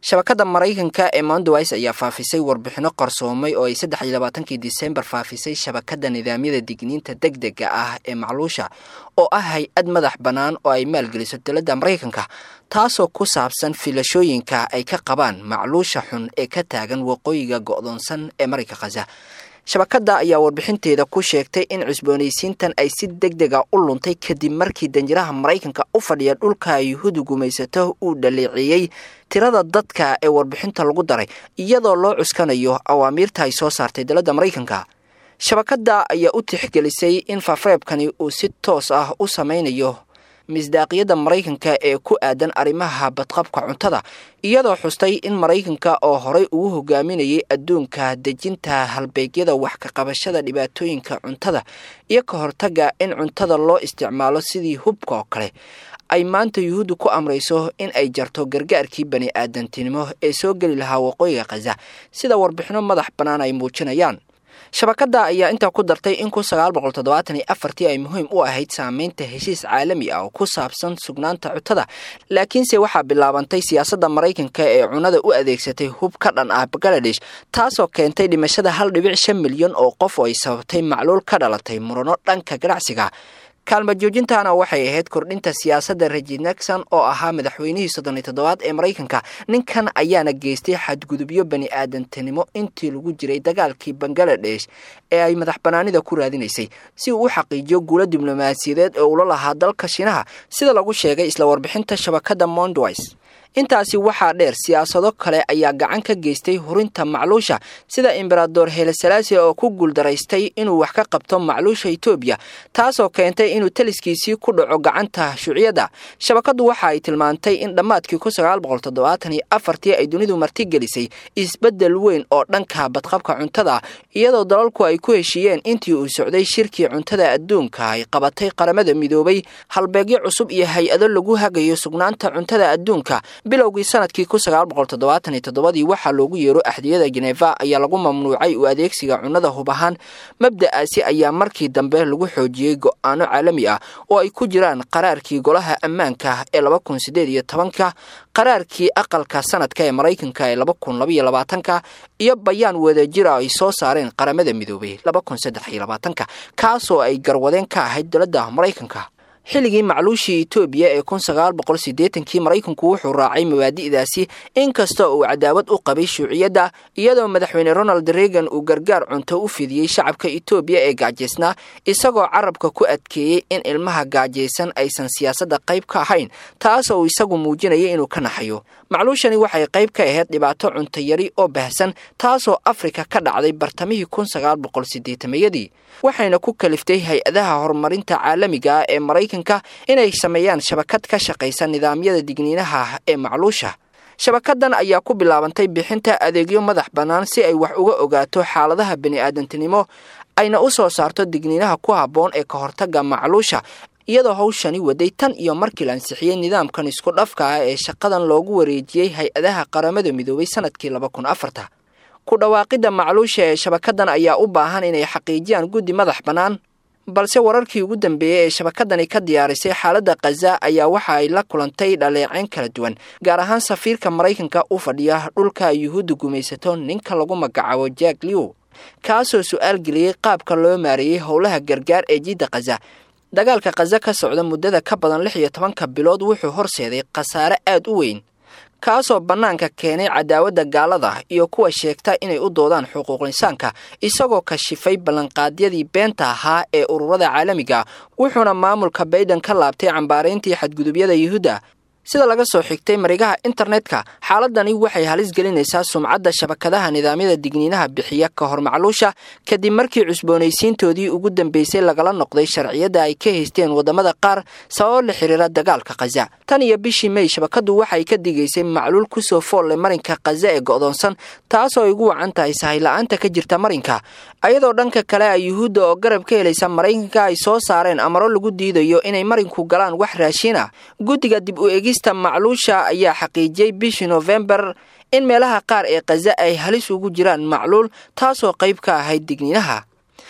shabakadda maraykanka ee mondowice ayaa faafisay warbixino qarsoomay oo ay saddex iyo labaatankii disembar faafisay shabakadda nidaamyada digniinta deg dega ah ee macluusha oo ah hay-ad madax bannaan oo ay maalgeliso dowladda maraykanka taasoo ku saabsan filashooyinka ay ka qabaan macluusha xun ee ka taagan waqooyiga go'doonsan ee marayka khaza shabakadda ayaa warbixinteeda ku sheegtay in cusboonaysiintan ay si deg dega u luntay kadib markii danjiraha maraykanka u fadhiya dhulka yuhuudda gumaysato uu dhaleeceeyey tirada dadka ee warbixinta lagu daray iyadoo loo cuskanayo awaamiirta ay soo saartay dowladda maraykanka shabakadda ayaa u tixgelisay in fafreebkani uu si toos ah u sameynayo misdaaqiyadda maraykanka ee ku aadan arrimaha badqabka cuntada iyadoo xustay in maraykanka oo horey ugu hogaaminayay adduunka dejinta halbeegyada wax ka qabashada dhibaatooyinka cuntada iyo ka hortaga in cuntada loo isticmaalo sidii hubka oo kale ay maanta yuhuudda ku amrayso in ay jarto gargaarkii bani aadantinimo ee soo geli lahaa waqooyiga khaza sida warbixino madax bannaan ay muujinayaan shabakadda ayaa intaa ku dartay in kun sagaal boqol toddobaatan iyo afartii ay muhiim u ahayd saameynta heshiis caalami ah oo ku saabsan sugnaanta cuntada laakiinse waxaa bilaabantay siyaasadda maraykanka ee cunada u adeegsatay hub ka dhan ah bangaladesh taasoo keentay dhimashada hal dhibic shan milyan oo qof oo ay sababtay macluul ka dhalatay murano dhanka ganacsiga kaalma joojintana waxay ahayd kordhinta siyaasadda regid nexon oo ahaa madaxweynihii soddon iyo toddobaad ee maraykanka ninkan ayaana geystay xadgudubyo bani aadantinimo intii lagu jiray dagaalkii bangaladesh ee ay madax banaanida ku raadinaysay si uu u xaqiijiyo guulo diblomaasiyadeed ee ula lahaa dalka shiinaha sida lagu sheegay isla warbixinta shabakadda mondwice intaasi waxaa dheer siyaasado kale ayaa gacan ka geystay hurinta macluusha sida embarador helesalaasi oo ku guuldaraystay inuu wax ka qabto macluusha etoobiya taasoo keentay inuu taliskiisii ku dhaco gacanta shuuciyadda shabakaddu waxa ay tilmaantay in dhammaadkii kun sagaal boqol toddobaatan iyo afartii ay dunidu martigelisay isbeddel weyn oo dhanka badqabka cuntada iyadoo dalalku ay ku heshiiyeen intii uu socday shirkii cuntada adduunka ay qabatay qaramada midoobay halbeegyo cusub iyo hay-ado lagu hagayo sugnaanta cuntada adduunka bilowgii sanadkii kun sagaal boqol toddobaatan iyo toddobadii waxaa loogu yeero axdiyada jeneva ayaa lagu mamnuucay u adeegsiga cunnada hub ahaan mabda'aasi ayaa markii dambe lagu xoojiyey go-aano caalami ah oo ay ku jiraan qaraarkii golaha ammaanka ee laba kun sideed iyo tobanka qaraarkii aqalka sanadka ee maraykanka ee laba kun labaiyo labaatanka iyo bayaan wadajira ay soo saareen qaramada midoobay laba kun saddex iyo labaatanka kaasoo ay garwadeen ka ahayd dowladda maraykanka xilligii macluushii etoobiya ee kun sagaal boqol siddeetankii maraykanku wuxuu raacay mabaadi'daasi inkasta uu cadaawad u qabay shuuciyadda iyadoo madaxweyne ronald reagan uu gargaar cunto u fidiyey shacabka etoobiya ee gaajaysnaa isagoo carabka ku adkeeyey in ilmaha gaajaysan aysan siyaasadda qayb ka ahayn taas uu isagu muujinayay inuu ka naxayo macluushani waxay qayb ka ahayd dhibaato cuntayari oo baahsan taasoo afrika ka dhacday bartamihii kun sagaal boqol siddeetamayadii waxayna ku kaliftay hay-adaha horumarinta caalamiga ah ee maraykanka inay sameeyaan shabakad ka shaqaysa nidaamyada digniinaha ee macluusha shabakaddan ayaa ku bilaabantay bixinta adeegyo madax bannaan si ay wax uga ogaato xaaladaha bani-aadantinimo ayna u soo saarto digniinaha ku habboon ee ka hortagga macluusha iyadoo hawshani waday tan iyo markii la ansixiyey nidaamkan isku dhafka ah ee shaqadan loogu wareejiyey hay-adaha qaramada midoobay sanadkii laba kun afarta ku dhawaaqidda macluusha ee shabakaddan ayaa u baahan inay xaqiijiyaan guddi madax bannaan balse wararkii ugu dambeeyey ee shabakadani ka diyaarisay xaaladda khaza ayaa waxa ay la kulantay dhaleeceyn kala duwan gaar ahaan safiirka maraykanka u fadhiya dhulka yuhuudda gumaysato ninka lagu magacaabo jack lew kaasoo su-aal geliyey qaabka loo maareeyey howlaha gargaar ee jidda khaza dagaalka khaza ka socda muddada ka badan lix iyo tobanka bilood wuxuu horseeday khasaare aad u weyn kaasoo bannaanka keenay cadaawadda gaalada iyo kuwa sheegta inay u doodaan xuquuq insaanka isagoo kashifay ballanqaadyadii beenta ahaa ee ururada caalamiga wuxuuna maamulka bayden ka laabtay cambaarayntii xadgudubyada yuhuudda sida laga soo xigtay marigaha internetka xaaladani waxay halis gelinaysaa sumcadda shabakadaha nidaamyada digniinaha bixiya ka hor macluusha kadib markii cusboonaysiintoodii ugu dambeysay lagala noqday sharciyadda ay ka haysteen waddamada qaar sababo la xiriira dagaalka khaza tan iyo bishii mey shabakaddu waxay ka digaysay macluul kusoo foolle marinka khaza ee go'doonsan taasoo ay ugu wacan tahay sahayla-aanta ka jirta marinka ayadoo dhanka kale a yuhuudda oo garab ka helaysa maraykanka ay soo saareen amaro lagu diidayo inay marinku galaan wax raashin ah guddiga dib u egista macluusha ayaa xaqiijiyey bishii noofembar in meelaha qaar ee khaza ay halis ugu jiraan macluul taasoo qayb ka ahayd digniinaha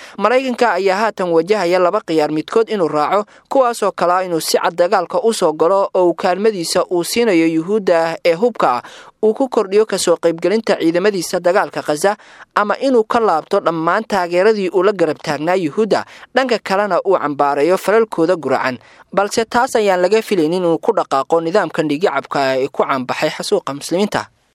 maraykanka ayaa haatan wajahaya laba khiyaar midkood inuu raaco kuwaasoo kalea inuu si cad dagaalka u soo galo oo uu kaalmadiisa uu siinayo yuhuudda ee hubka ah uu ku kordhiyo kasoo qaybgelinta ciidamadiisa dagaalka khaza ama inuu ka laabto dhammaan taageeradii uu la garab taagnaa yuhuudda dhanka kalena uu cambaareeyo falalkooda guracan balse taas ayaan laga filaynin inuu ku dhaqaaqo nidaamka dhigicabka ee ku caanbaxay xasuuqa muslimiinta